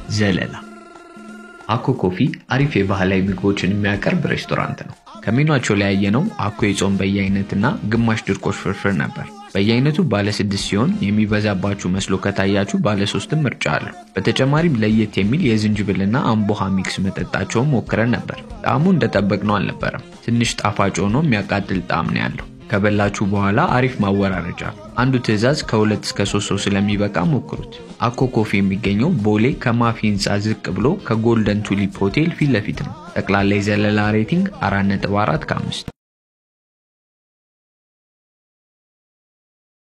ዘለላ አኮ ኮፊ አሪፍ የባህላዊ ምግቦችን የሚያቀርብ ሬስቶራንት ነው። ከሜኗቸው ላይ ያየነው አኮ የጾም በየአይነትና ግማሽ ድርቆሽ ፍርፍር ነበር። በየአይነቱ ባለ ስድስት ሲሆን የሚበዛባችሁ መስሎ ከታያችሁ ባለ ሶስትም ምርጫ አለው። በተጨማሪም ለየት የሚል የዝንጅብልና አምቦሃ ሚክስ መጠጣቸውን ሞክረን ነበር። ጣዕሙ እንደጠበቅነው አልነበረም። ትንሽ ጣፋጭ ሆኖ የሚያቃጥል ጣዕም ነው ያለው። ከበላችሁ በኋላ አሪፍ ማወራረጃ። አንዱ ትዕዛዝ ከሁለት እስከ ሶስት ሰው ስለሚበቃ ሞክሩት። አኮ ኮፊ የሚገኘው ቦሌ ከማፊ ህንፃ ዝቅ ብሎ ከጎልደን ቱሊፕ ሆቴል ፊት ለፊት ነው። ጠቅላላ የዘለላ ሬቲንግ 4.4 ከ5